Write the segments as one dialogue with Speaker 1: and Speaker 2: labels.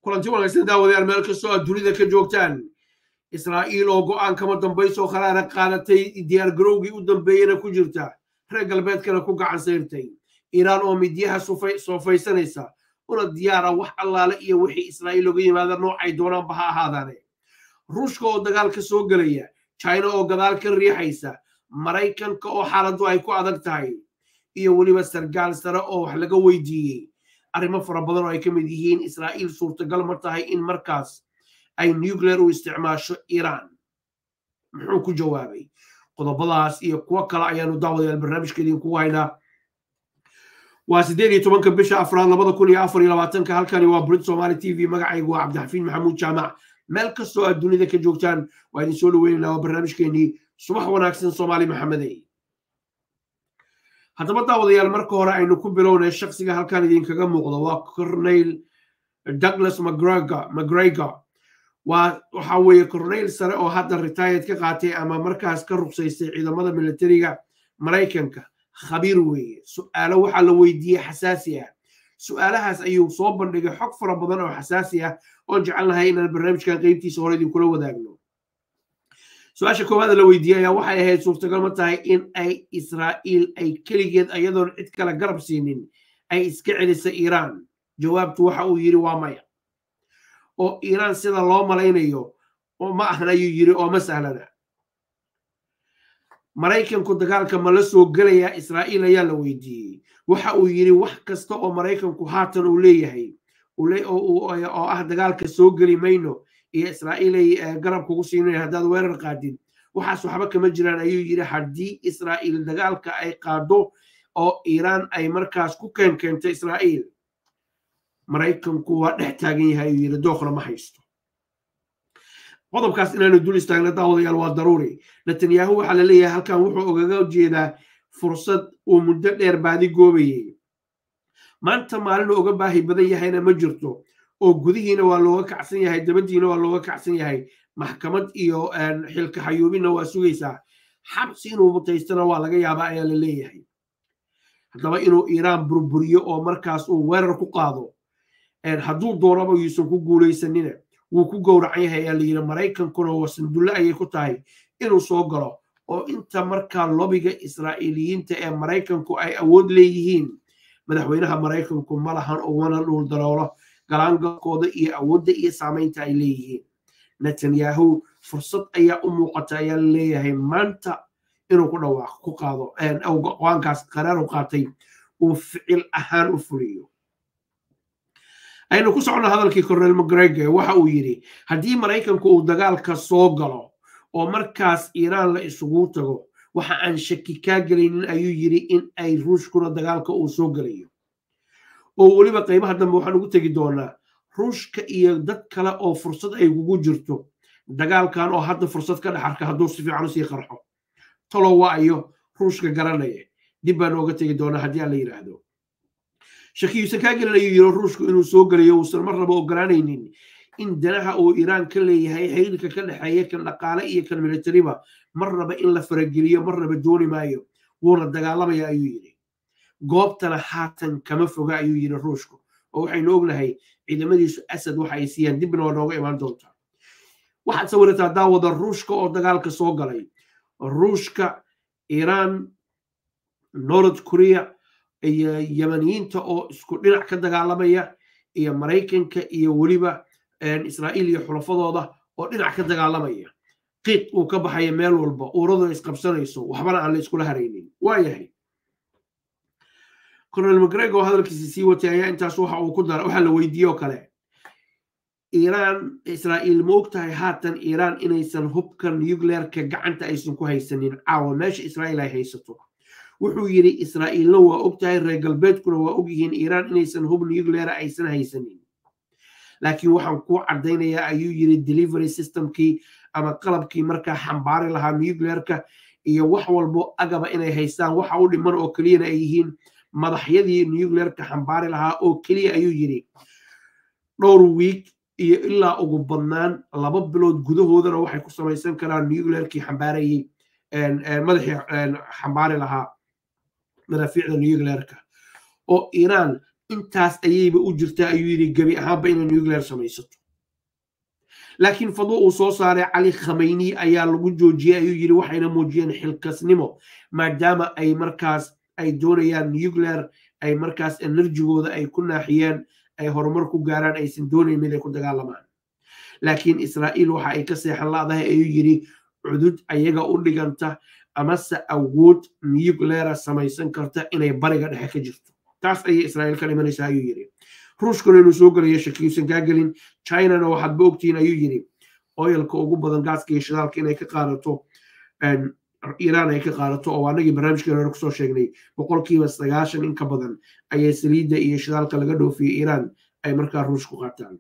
Speaker 1: kulanti wanaagsan daawadayaal meel kastoo aad dunida ka joogtaan israa'iil oo go'aan kama dambayso khalaana qaadatay diyaargarowgii u dambeeyena ku jirta reer galbeedkana ku gacan sayrtay iiraan oo midyaha soofaysanaysa una diyaara wax allaale iyo wixii israa'iil oga yimaada noocay doonaanba ha ahaadaane ruushka oo dagaal ka soo gelaya china oo gadaal ka riixaysa maraykanka oo xaaladdu ay ku adag tahay iyo weliba sargaal sare oo wax laga weydiiyey arrimo fara badan oo ay ka mid yihiin israa'iil suurtagal ma tahay in markaas ay nuclear u isticmaasho iiraan muxuu ku jawaabay qodobadaas iyo kuwo kale ayaanu daawadayaal barnaamijka idinkugu haynaa waa siddeed iyo tobanka bisha afraad labada kun iyo afar iyo labaatanka halkani waa brit somali t v magacaygu waa cabdixafiin maxamuud jaamac meel kastoo aad dunida ka joogtaan waa idin soo dhaweynaynaa waa barnaamijkeenii subax wanaagsan soomaali maxamedey haddaba daawadayaal marka hore aynu ku bilownay shaksiga halkan idinkaga muuqdo waa corneyl douglas mcgregor waa waxa weeye corneyl sare oo hadda retired ka qaatay ama markaas ka ruqsaystay ciidamada militariga maraykanka khabiir weeye su'aalo waxaa la weydiiyey xasaasi ah su'aalahaas ayuu soo bandhigay xog fara badan oo xasaasi ah oon jecelnahay inaan barnaamijkan qeybtiisa hore idinkula wadaagno su-aasha koowaad la weydiiyey ayaa waxay ahayd suurtagal ma tahay in ay israa'iil ay keligeed ayadoon cid kale garab siinin ay iska celisa iiraan jawaabtu waxa uu yidhi waa maya oo iiraan sida loo malaynayo ma ahan ayuu yidhi oo ma sahlana maraykanku dagaalka ma la soo gelayaa israa'iil ayaa la weydiiyey waxa uu yidhi wax kasta oo maraykanku haatan uu leeyahay oo ah dagaalka soo geli mayno iyo israa'iil ay garab kugu siinay haddaad weerar qaadin waxaas waxba kama jiraan ayuu yidhi haddii israa'iil dagaalka ay qaado oo iiraan ay markaas ku keen keento israa'iil maraykanku waa dhex taagan yahay ayuu yidhi dooqna ma haysto qodobkaas inaanu dul istaagna daawadayaal waa daruuri netanyahu waxaa la leeyahay halkan wuxuu ogaga jeedaa fursad uu muddo dheer baadi goobayey maanta maalinu oga baahi badan yahayna ma jirto oo gudihiina waa looga kacsan yahay dabadiina waa looga kacsan yahay maxkamad iyo xilka xayuubinna waa sugaysaa xabsi inuu mutaystana waa laga yaabaa ayaa la leeyahay haddaba inuu iiraan burburiyo oo markaas uu weerar ku qaado hadduu doonaba yuusan ku guulaysanina wuu ku gowracan yahay ayaa layidhi maraykankuna waa sandulle ayay ku tahay inuu soo galo oo inta markaa lobiga israa'iiliyiinta ee maraykanku ay awood leeyihiin madaxweynaha maraykanku ma lahan ugana dhuul daroolo galaangalkooda iyo awoodda iyo saamaynta ay leeyihiin netanyahu fursad ayaa u muuqata ayaa la leeyahay maanta inuu ku dhawaaqo ku qaado go-aankaas qaraar u qaatay uu ficil ahaan u fuliyo aynu ku socono hadalkii cornel mcgregor waxa uu yidhi haddii maraykanku uu dagaalka soo galo oo markaas iiraan la isugu tago waxa aan shaki kaa gelaynin ayuu yidhi in ay ruushkuna dagaalka uu soo gelayo oo weliba qaybaha dambe waxaan ugu tegi doonaa ruushka iyo dad kale oo fursad ay kugu jirto dagaalkan oo hadda fursad ka dhex arka hadduu si fiican usii qarxo talow waa ayo ruushka garanaya dib baan ooga tegi doonaa haddii aan la yidhaahdo shakiyuusan kaa gelin ayuu yiri ruushku inuu soo gelayo uusan mar raba ogolaanaynin in danaha uu iiraan ka leeyahay xiriirka ka dhexeeya kan dhaqaale iyo kan militariba mar raba in la farageliyo mar raba dooni maayo wuuna dagaalamaya ayuu yidhi goobtana haatan kama foga ayuu yidhi ruushku oo waxaynu ognahay ciidamadiisu asad waxa ay siiyaan dibna waa nooga imaan doontaa waxaad sawirataa daawada ruushka oo dagaalka soo galay ruushka iiraan north korea iyo yamaniyiinta oo isku dhinac ka dagaalamaya iyo maraykanka iyo weliba israa'iil iyo xulafadooda oo dhinac ka dagaalamaya qiiq uu ka baxaya meel walba uuradu isqabsanayso waxbana aan la iskula haraynin waayahay cornel mcgregor hadalkiisa sii watay ayaa intaas waxa uu ku dara waxaa la weydiiye oo kale iiraan israa'iil ma og tahay haatan iiraan inaysan hubka nuclearka gacanta aysan ku haysanin caawa meesha israa'iil ay haysato wuxuu yidhi israa'iilna waa og tahay reer galbeedkuna waa og yihiin iiraan inaysan hub nucleara aysan haysanin laakiin waxaan kuu caddaynayaa ayuu yidhi delivery systemkii ama qalabkii markaa xambaari lahaa nuclearka iyo wax walbo agaba inay haystaan waxa u dhiman oo keliyana ay yihiin madaxyadii nuclearka xambaari lahaa oo keliya ayuu yidhi dhowr wiig iyo ilaa ugu badnaan laba bilood gudahoodana waxay ku samaysan karaan nuclearkii xambaarayey madaxii xambaari lahaa madaafiicda nuclearka oo iiraan intaas ayayba u jirtaa ayuu yidhi gebi ahaanba inay nuclear samaysato laakiin fadwo uu soo saaray cali khameyni ayaa lagu joojiyey ayuu yidhi waxayna muujiyeen xilkasnimo maadaama ay markaas ay doonayaan nuclear ay markaas enerjigooda ay ku naaxiyeen ay horumar ku gaaraan aysan doonayn inay ku dagaalamaan laakiin israa'iil waxa ay ka seexan la'dahay ayuu yidhi cudud ayaga u dhiganta amase awood nucleara samaysan karta inay bariga dhexe ka jirto taas ayay israa'iil ka dhimanaysaa ayuu yidhi ruushkuna inuu soo gelayo shakiyuusan kaa gelin chinana waxaadba ogtihiin ayuu yidhi oyalka ugu badan gaaska iyo shidaalka inay ka qaadato iiraan ay ka qaadato oo anagii barnaamijkeena hore kusoo sheegnay boqolkiiba sagaashan in ka badan ayay saliidda iyo shidaalka laga dhoofiyey iiraan ay markaa ruushku qaataan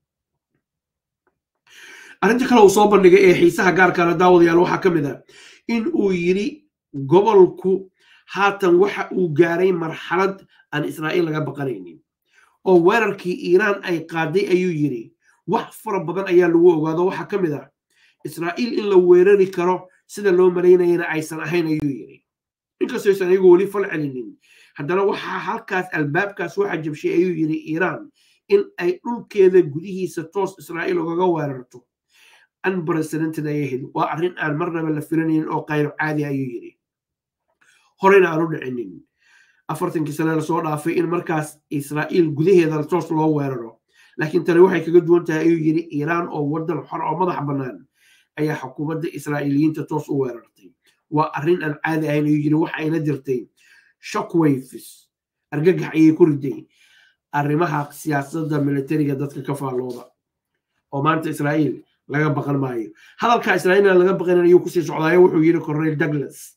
Speaker 1: arrinta kale uu soo bandhigay ee xiisaha gaarkaana daawadayaal waxaa ka mid ah in uu yidhi gobolku haatan waxa uu gaaray marxalad aan israa'iil laga baqanaynin oo weerarkii iiraan ay qaaday ayuu yidhi wax fara badan ayaa lagu ogaado waxaa ka mid ah israa'iil in la weerari karo sida loo malaynayana aysan ahayn ayuu yidhi inkastoo aysan iyagu weli fal celinin haddana waxaa halkaas albaabkaas waxa jabshay ayuu yidhi iiraan in ay dhulkeeda gudihiisa toos israa'iil ugaga weerarto unprecedented ayay ahayd waa arrin aan marnaba la filanaynin oo qayro caadi ayuu yidhi horeyna aan u dhicinin afartankii sane lasoo dhaafay in markaas israa'iil gudaheeda toos loo weeraro laakiin tani waxay kaga duwan tahay ayuu yidhi iiraan oo waddan xor oo madax bannaan ayaa xukuumadda israa'iiliyiinta toos u weerartay waa arrin aan caadi ahayn ayuu yidhi waxa ayna jirtay shockwaves argagax ayay ku riday arrimaha siyaasadda militariga dadka ka faallooda oo maanta israa'iil laga baqan maayo hadalka israa'iilna laga baqanan ayuu kusii socdaayo wuxuu yidhi cornel douglas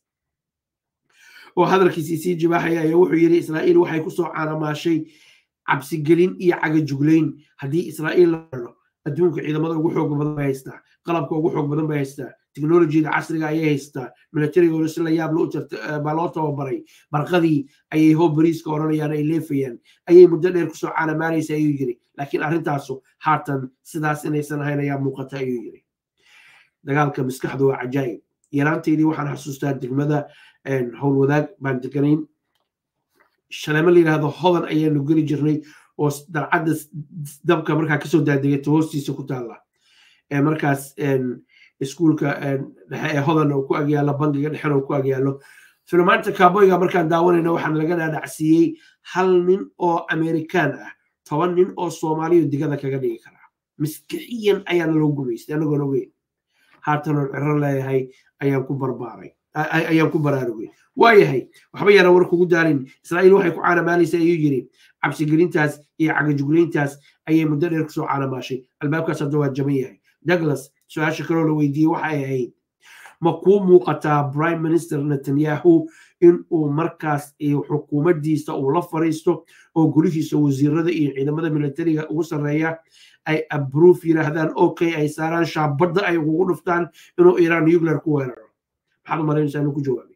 Speaker 1: oo hadalkiisii sii jibaaxaya ayaa wuxuu yidhi israa'iil waxay kusoo caanamaashay cabsigelin iyo cagajuglayn haddii israa'iil la helo adduunka ciidamada ugu xoog badan bay haystaa qalabka ugu xoog badan bay haystaa teknolojiyada casriga ayay haystaa militarigooda si la yaab baa loo tababaray barqadii ayay hoo bariiska odhanayaan ay leefayaan ayay muddo dheer kusoo caanamaanaysa ayuu yidhi laakiin arrintaasu haatan sidaas inaysan ahayn ayaa muuqata ayuu yidhi dagaalka maskaxdu waa cajaayib yaraanteydii waxaan xasuustaa degmada howlwadaag baan deganayn shaleemo la yidhahdo hodan ayaanu geli jirnay oo dalcadda dabka markaa kasoo daadegata hoostiisa ku taalla markaas iskuulka dhexe ee hodan oo ku agyaalo bangiga dhexen oo ku agyaalo filmaanta kaaboyga markaan daawanayna waxaan laga dhaadhacsiiyey hal nin oo amerikaan ah toban nin oo soomaaliya digada kaga dhigi karaa maskixiyan ayaana loo gumaystay anagoon ogeyn haatanoon ciro leeyahay ayaan ku barbaaray ayaan ku baraarugay waayahay waxba yaana war kugu daalin israa'iil waxay ku caanamaalaysa ayuu yidhi cabsigelintaas iyo cagajuglayntaas ayay muddo dheer kusoo caanamaashay albaabkaas hadda waa jaban yahay douglas su-aasha kaloo la weydiiyey waxay ahayd ma kuu muuqataa prime minister netanyahu in uu markaas xukuumaddiisa uu la fariisto oo golihiisa wasiirada iyo ciidamada militariga ugu sarreeya ay abroof yidhaahdaan okay ay saaraan shaabadda ay ugu dhuftaan inuu iiraan nuclear ku weeraro maxaad u malaynaysaa inuu ku jawaabay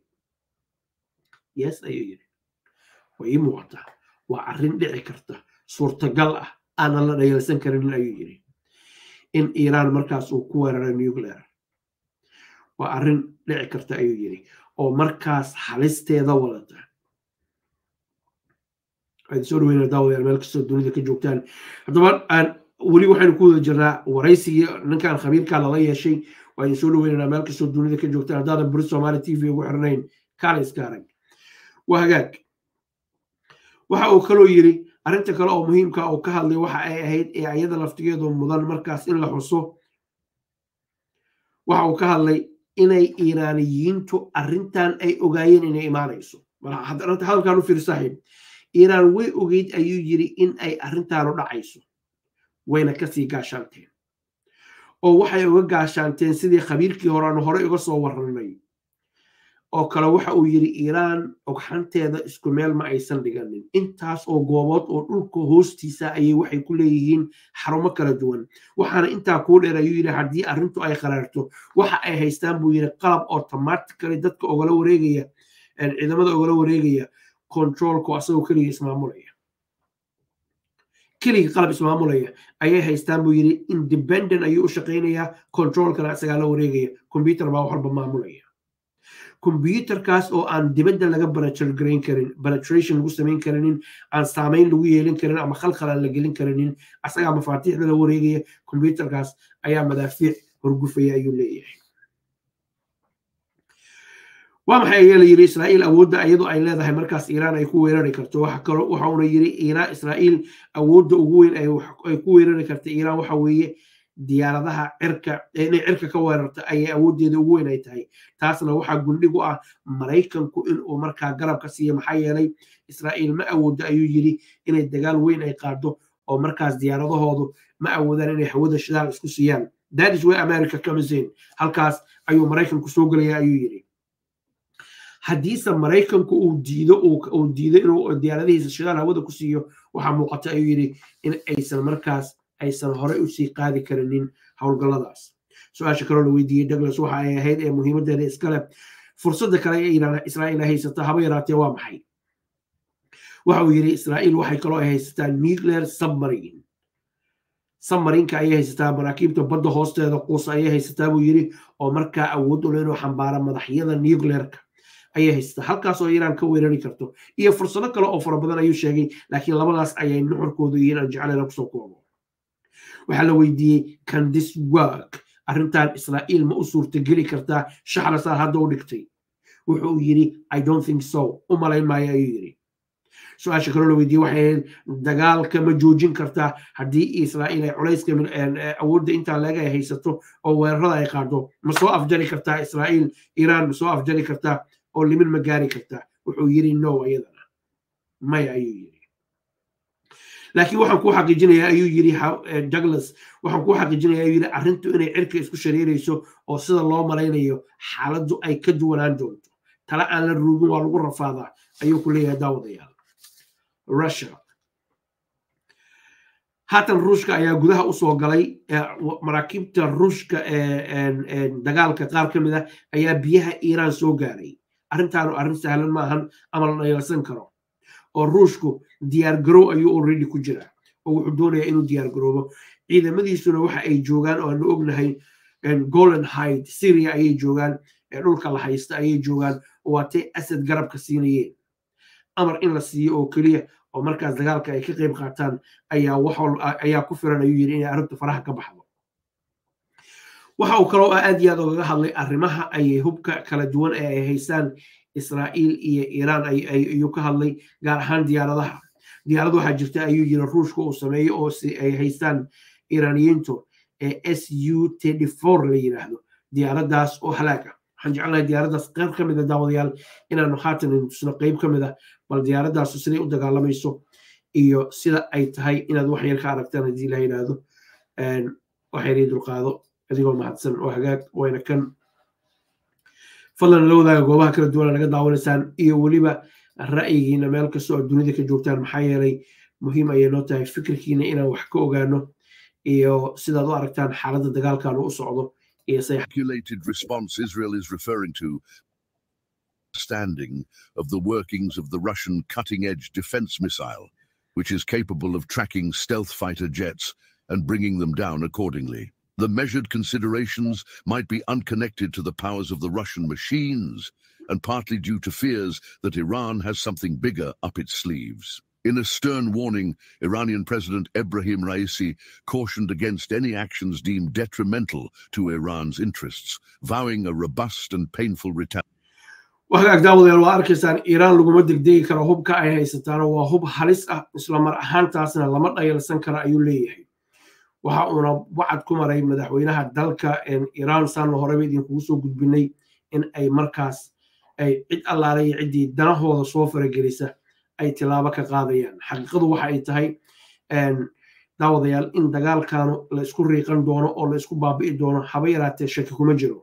Speaker 1: yes ayuu yidhi way ii muuqataa waa arrin dhici karta suurtagal ah aanan la dhayalsan karin ayuu yidhi in iiraan markaas uu ku weeraro nuclear waa arrin dhici karta ayuu yidhi oo markaas halisteeda wadata waxaad soo dhaweyna daawadayaal meel kastoo dunida ka joogtaan haddaba aan weli waxaynu ku wada jirnaa waraysigii ninkan khabiirkaa lala yeeshay waa idin soo dhaweynanaa meel kastoo dunida ka joogtaan haddaadan buri soomaali t v ugu xirnayn kaala iska arag waa hagaag waxa uu kaloo yidhi arrinta kale oo muhiimka uu ka hadlay waxa ay ahayd ee ayada laftigeedu mudan markaas in la xuso waxa uu ka hadlay inay iiraaniyiintu arrintan ay ogaayeen inay imaanayso hadalkan u fiir saaxiib iiraan way ogeyd ayuu yidhi in ay arrintaanu dhacayso wayna kasii gaashaanteen oo waxay uga gaashaanteen sidii khabiirkii hore aanu horey uga soo warranay oo kale waxa uu yidhi iiraan ogxanteeda isku meel ma aysan dhiganin intaas oo goobood oo dhulka hoostiisa ayay waxay ku leeyihiin xarumo kala duwan waxaana intaa kuu dheer ayuu yidhi haddii arrintu ay qaraarto waxa ay haystaan buu yidhi qalab automatically dadka ogala wareegaya ciidamada ogala wareegaya controlku asagoo keliga ismaamulaya keliga qalab ismaamulaya ayay haystaan buu yidhi independent ayuu u shaqaynayaa controlkana isagaa la wareegaya computer baa wax walba maamulaya combyuterkaas oo aan dibadda laga baratrgarayn karin penetration lagu samayn karinin aan saamayn lagu yeelin karin ama khalkhal aan la gelin karinin asagaa mafaatiixda la wareegaya combyuterkaas ayaa madaafiic horgufaya ayuu leeyahay waa maxay ayaa la yidhi israa'iil awoodda iyadu ay leedahay markaas iiraan ay ku weerari karto waxa kalo waxa uuna yidhi iiraan israa'iil awoodda ugu weyn ay ku weerari karta iiraan waxa weeye diyaaradaha cirka inay cirka ka weerarta ayay awooddeeda ugu weyn ay tahay taasna waxaa gundhig u ah maraykanku inuu markaa garab ka siiya maxaa yeelay israa'iil ma awooddo ayuu yidhi inay dagaal weyn ay qaado oo markaas diyaaradahoodu ma awoodaan inay hawada shidaal isku siiyaan that is where america comes in halkaas ayuu maraykanku soo gelaya ayuu yidhi haddiise maraykanku uu diido uu diido inuu diyaaradihiisa shidaal hawada ku siiyo waxaa muuqata ayuu yidhi in aysan markaas aysan horey usii qaadi karinin howlgalladaas su-aasha kaloo la weydiiyey douglas waxa ay ahayd ee muhiimadeeda iskale fursadda kale ee israa'iil ay haysato haba yaraatee waa maxay waxa uu yidhi israa'iil waxay kaloo ay haysataa nuclear submarine submarinka ayay haysataa maraakiibta badda hoosteeda quusa ayay haysataa buu yidhi oo markaa awood ule inuu xambaara madaxyada nuclearka ayay haysataa halkaas oo iiraan ka weerari karto iyo fursado kale oo fara badan ayuu sheegay laakiin labadaas ayay nuxurkoodu yihiin aan jeclayna kusoo koobo waxaa la weydiiyey can this work arrintan israa'iil ma u suurtageli kartaa shaxrasaar hadda u dhigtay wuxuu yidhi i don't think so u malayn maayo ayuu yidhi su-aasha kaloo la weydiiyey waxay ahayd dagaalka ma joojin kartaa haddii israa'iil ay culayska awoodda intaa leega ay haysato oo weerarada ay qaado ma soo afjari kartaa israa'iil iiraan ma soo afjari kartaa oo limin ma gaari kartaa wuxuu yidhi no iyadana maya ayuu yidhi laakiin waxaan kuu xaqiijinayaa ayuu yidhi douglas waxaan kuu xaqiijinayaa ayuu yidhi arrintu inay cirka isku shareerayso oo sida loo malaynayo xaaladdu ay ka duwanaan doonto tala aan la ruugin waa lagu rafaadaa ayuu ku leeyahay daawadayaal russia haatan ruushka ayaa gudaha usoo galay maraakiibta ruushka ee dagaalka qaar ka mid ah ayaa biyaha iiraan soo gaaray arrintaanu arrin sahlan maahan ama la dhayalsan karo oo ruushku diyaar garow ayuu already ku jiraa oo wuxuu doonayaa inuu diyaar garoobo ciidamadiisuna waxa ay joogaan oo aanu ognahay golden hide syria ayay joogaan dhulka la haysta ayay joogaan oo waatay asad garabka siinayeen amar in la siiyo oo keliya oo markaas dagaalka ay ka qayb qaataan ayaa ayaa ku filan ayuu yidhi inay arrintu faraha ka baxdo waxa uu kaloo aad iyo aad ogaga hadlay arrimaha ay hubka kala duwan ee ay haystaan israa'iil iyo iiraan ayuu ka hadlay gaar ahaan diyaaradaha diyaarad waxaa jirta ayuu yiri ruushka uu sameeyo oo ay haystaan iiraaniyiintu ee s u la yidhaahdo diyaaraddaas oo halaag ah waxaan jecelnahay diyaaraddaas qayb ka mida daawadayaal inaanu haatan tusno qayb ka mid ah bal diyaaraddaas siday u dagaalamayso iyo sida ay tahay inaad wax yar ka aragtaan haddii la yidhaahdo waxayna dulqaado adigoo mahadsan oo hagaag wayna kan fadlan la wadaaga goobaha kala duwana naga daawanaysaan iyo weliba ra'yigiina meel kasta oo dunida ka joogtaan maxaa yeelay muhiim ayay noo tahay fikirkiina inaan wax ka ogaano iyo sidaad u aragtaan xaaladda dagaalkan u socdo iyo
Speaker 2: Calculated response Israel is referring to understanding of the workings of the Russian cutting-edge defense missile, which is capable of tracking stealth fighter jets and bringing them down accordingly. The measured considerations might be unconnected to the powers of the Russian machines and partly due to fears that Iran has something bigger up its sleeves. In a stern warning, Iranian President Ebrahim Raisi cautioned against any actions deemed detrimental to Iran's interests, vowing a robust and painful retaliation.
Speaker 1: wagaag daawadayaal waa arkaysaan iiraan laguma degdegi karo hubka ay haysataano waa hub halis ah isla mar ahaantaasna lama dhayalsan karo ayuu leeyahay waxa uuna wacad ku maray madaxweynaha dalka iiraan saanu horeba idinkugu soo gudbinay in ay markaas ay cid allaale iyo ciddii danahooda soo faragelisa ay tilaabo ka qaadayaan xaqiiqadu waxa ay tahay daawadayaal in dagaalkanu la isku riiqan doono oo la isku baabi'i doono haba yaraatee shaki kuma jiro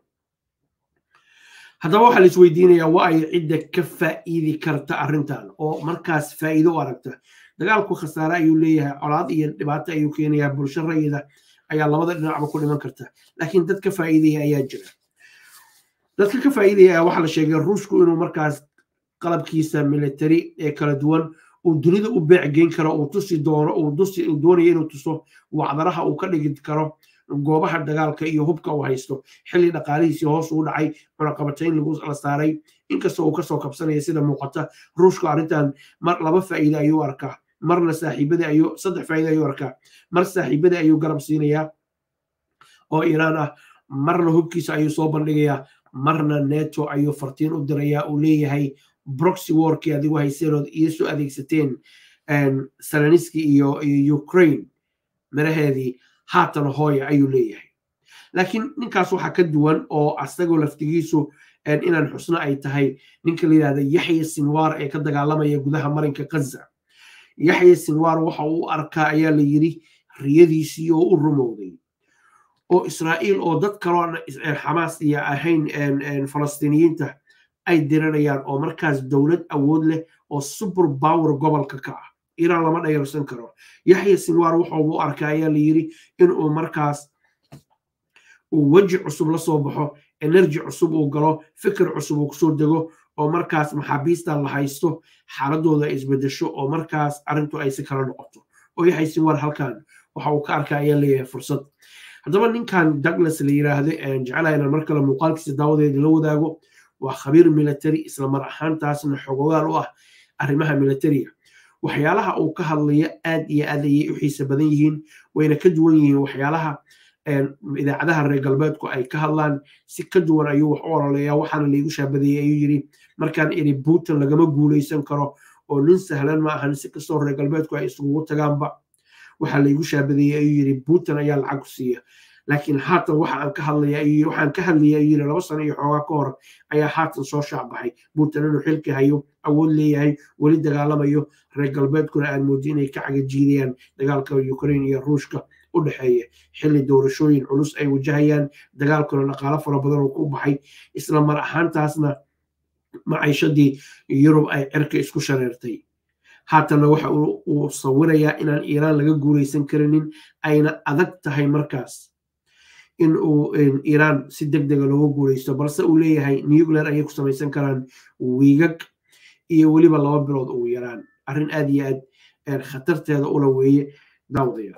Speaker 1: haddaba waxaa la isweydiinayaa waa ay cidda ka faa'iidi karta arrintan oo markaas faa'iido u aragta dagaalku khasaare ayuu leeyahay colaad iyo dhibaato ayuu keenayaa bulsho rayida ayaa labada dhinacba ku dhiman karta laakiin dad ka faa'iidaya ayaa jira dadka ka faa'iidaya waxaa la sheegay ruushku inuu markaas qalabkiisa military ee kala duwan uu dunida u beec geyn karo uu tusi doono uu dusi uu doonayo inuu tuso wacdaraha uu ka dhigi karo goobaha dagaalka iyo hubka uu haysto xilli dhaqaalihiisii hoos uu dhacay cunaqabatayn lagu la saaray inkastoo uu kasoo kabsanaya sida muuqata ruushka arrintan mar laba faa'iide ayuu arkaa marna saaxiibada ayuu saddex faa'iide ayuu arkaa mar saaxiibada ayuu garab siinayaa oo iiraan ah marna hubkiisa ayuu soo bandhigayaa marna neto ayuu fartiin u dirayaa uu leeyahay broxy warkii adigu hayseenood iyo soo adeegsateen salaniski iyo ukraine miraheedii haatan hooya ayuu leeyahay laakiin ninkaas waxaa ka duwan oo asagoo laftigiisu inaan xusno ay tahay ninka la yidhahda yaxya sinwar ee ka dagaalamaya gudaha marinka gaza yaxya sinwar waxa uu arkaa ayaa la yidhi riyadiisii oo u rumowday oo israa'iil oo dad kaloo xamaas iyo ahayn falastiiniyiinta ay diranayaan oo markaas dowlad awood leh oo super power gobolka ka ah iiraan lama dhayarsan karo yaxya sinwar wuxuu u arkaa ayaa la yidhi inuu markaas uu weji cusub la soo baxo energy cusub uu galo fikir cusub uu kusoo dego oo markaas maxaabiistan la haysto xaaladooda ay isbedesho oo markaas arrintu ay si kala noqoto oo yaxya sinwar halkan waxa uu ka arkaa ayaa leeyahay fursad haddaba ninkan douglas la yiraahdo jecelaha inaan mar kale muuqaalkiisa daawadeeda la wadaago waa khabiir military isla mar ahaantaasna xogogaal u ah arrimaha militariga waxyaalaha uu ka hadlaya aad iyo aad ayay u xiisa badan yihiin wayna ka duwan yihiin waxyaalaha idaacadaha reer galbeedku ay ka hadlaan si ka duwan ayuu wax u ololeeyaa waxaana laygu shaabadeeyey ayuu yidhi markaan iri putin lagama guulaysan karo oo nin sahlan ma ahan si kastoo reer galbeedku ay isugu tagaanba waxaa laygu shaabadeeyey ayuu yidhi putin ayaa lacag ku siiya laakiin haatan waxa aan ka hadlaya waxaan ka hadlaya ayuu yidhi laba sano iyo xoogaa ka hor ayaa haatan soo shaacbaxay putin inuu xilka hayo awood leeyahay weli dagaalamayo reer galbeedkuna aan moodi inay ka cagajiidayaan dagaalka ukraine iyo ruushka u dhexeeya xilli doorashooyin culus ay wajahayaan dagaalkuna dhaqaalo fara badan oo ku baxay isla mar ahaantaasna maciishadii yurub ay cirka isku shareertay haatanna waxa uu sawirayaa inaan iiraan laga guulaysan karinin ayna adag tahay markaas in uu iiraan si deg dega looga guulaysto balse uu leeyahay nuclear ayay ku samaysan karaan wiigag iyo weliba laba bilood ugu yaraan arrin aad iyo aad khatarteeda ula weeye daawdaya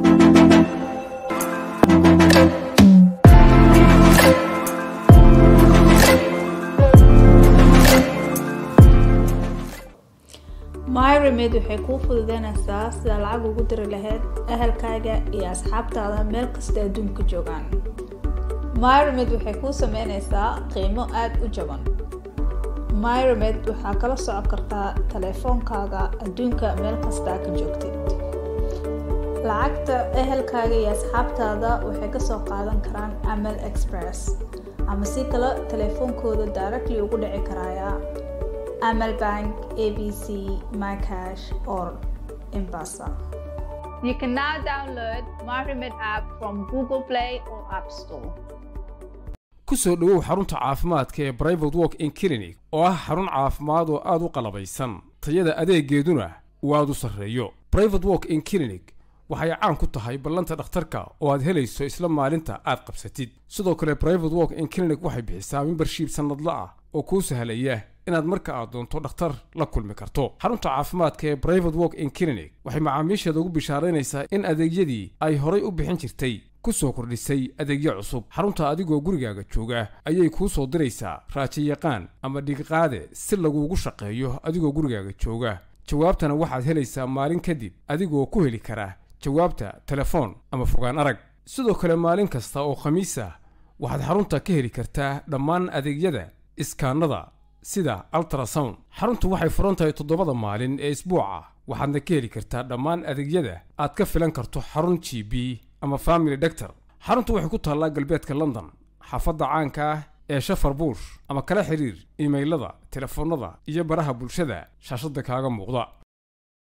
Speaker 3: myremed waxay kuu fududeynaysaa sida lacag ugu diri lahayd ahalkaaga iyo asxaabtaada meel kasta adduunka joogaan myremed waxay kuu sameynaysaa qiimo aada u jaban myremed waxaa kala socon kartaa taleefoonkaaga adduunka meel kastaa ka joogtid lacagta ehelkaaga iyo asxaabtaada waxay kasoo qaadan karaan amal express ama si kale taleefoonkooda directly ugu dhici karaya Amal Bank, ABC, MyCash, or Embasa. You can now download MyRemit app from Google Play or App Store.
Speaker 4: ku soo dhowow xarunta caafimaadka ee brivate walk in clinic oo ah xarun caafimaad oo aad u qalabaysan tayada adeegeeduna uu aad u sarreeyo brivate walk in clinic waxay caan ku tahay ballanta dhakhtarka oo aad helayso isla maalinta aad qabsatid sidoo kale brivate walk in clinic waxay bixisaa membershiib sannadla ah oo kuu sahlaya inaad marka aad doonto dhakhtar la kulmi karto xarunta caafimaadka ee brivate walk in clinic waxay macaamiisheeda ugu bishaaraynaysaa in adeegyadii ay horay u bixin jirtay ku soo kordhisay adeegyo cusub xarunta adigoo gurigaaga jooga ayay kuu soo diraysaa raajiyaqaan ama dhigiqaade si laguugu shaqeeyo adigoo gurigaaga jooga jawaabtana waxaad helaysaa maalin kadib adigoo ku heli kara jawaabta telefoon ama fogaan arag sidoo kale maalin kasta oo khamiis ah waxaad xarunta ka heli kartaa dhammaan adeegyada iskaanada sida ultrasound xaruntu waxay furan tahay toddobada maalin ee isbuuca waxaadna ka heli kartaa dhammaan adeegyada aad ka filan karto xarun g b ama family doctor xaruntu waxay ku taallaa galbeedka london xaafadda caanka ah ee shafar buush ama kala xiriir imaylada telefoonnada iyo baraha bulshada shaashadda kaaga muuqda